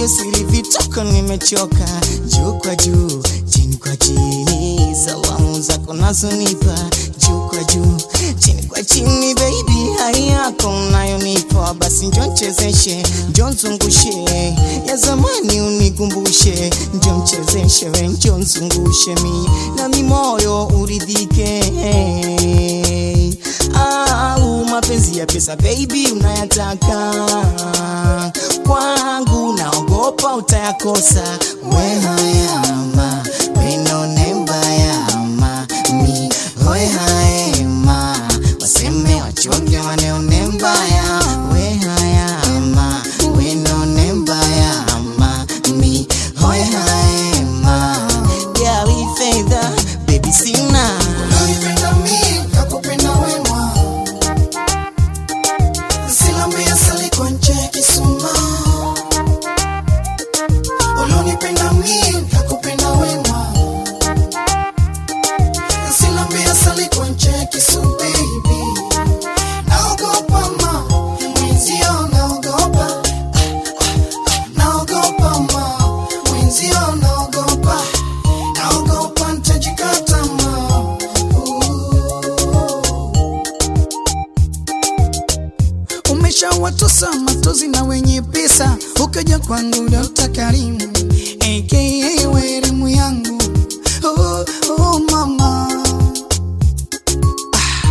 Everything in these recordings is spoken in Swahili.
hiyo siri vituko nimechoka juu kwa juu chini kwa chini salamu zako nazonipa juu kwa juu chini kwa chini baby hai yako unayonipa basi njo nchezeshe njo nzungushe ya zamani unikumbushe njo nchezeshe we njo nzungushe mi na mimoyo uridhike au mapenzi ya pesa baby unayataka kwangu naogopa utayakosa we hayama wenone mbayama mi hoe haema waseme wachoge waneone mbaya we hayama wenone mbayama mi hoe haema gawi fedha baby sina Unanipenda mimi, nakupenda wema. Silambia sali kwa nje kisuma. Unanipenda mimi, nakupenda wema. Silambia sali kwa nje kisuma, baby. Naogopa ma, mwenzio naogopa. Naogopa ma, mwenzio naogopa. Naogopa nitajikata ma. umeshawatosa matozi na wenye pesa, ukaja kwangu Dokta Karimu aka weremu yangu oh, oh, mama Ah.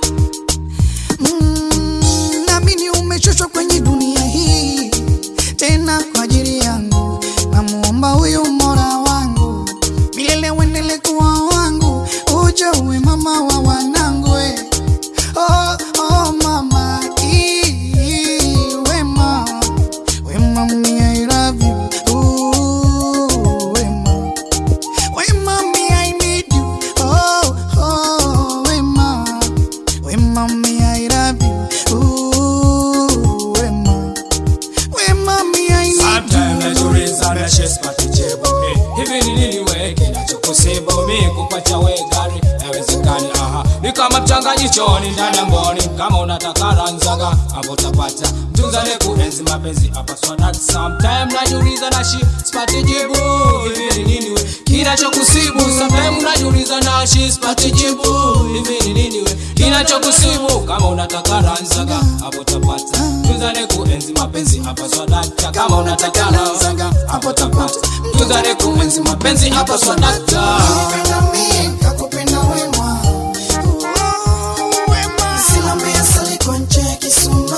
Mm, naamini umechoshwa kwenye dunia hii tena kwa ajili yangu, namuomba huyu Mola wangu milele uendele kuwa wangu, uje uwe mama wa wanangu we. Oh, oh, mama, ee, wema, wema, me, I love you. Ooh, wema, wema, me, I need you. Oh, oh, wema, wema, me, I love you. Ooh, wema, wema, me, I need Sometimes you. najiuliza na shesi patichebu hey, hivi ni nini we kinachokusibu mi kupacha we gari haiwezekani aha ni kama mchanganyishoni ndani ya mboni kama unataka ranzaga hapo utapata mtunzane kuenzi mapenzi hapa swadati sometime najiuliza na shi sipati jibu hivi ni nini we kinachokusibu sometime najiuliza na shi sipati jibu hivi ni nini we kinachokusibu kama unataka ranzaga hapo utapata mtunzane kuenzi mapenzi hapa swadata kama unataka ranzaga hapo utapata mtunzane kuenzi mapenzi hapa swadata Unanipenda mimi, nakupenda wema. Silambia sali kwa nje kisuma.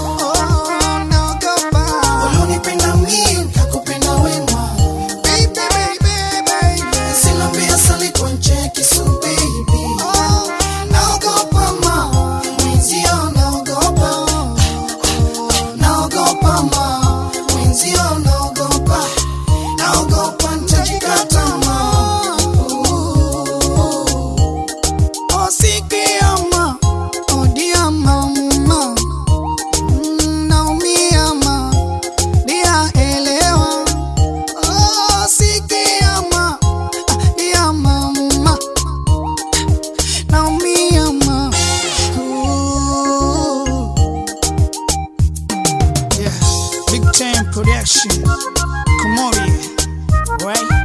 Unanipenda mimi, nakupenda wema. Silambia sali kwa nje kisuma, baby. Naogopa ma, mwenzio naogopa. Naogopa ma, mwenzio naogopa. Naogopa nitajikata ma. Osikiama, odiama mama. Mm, naumiama, dia elewa. Osikiama, dia mama. Naumiama. Ooh. Yeah, big time production. Komori, right?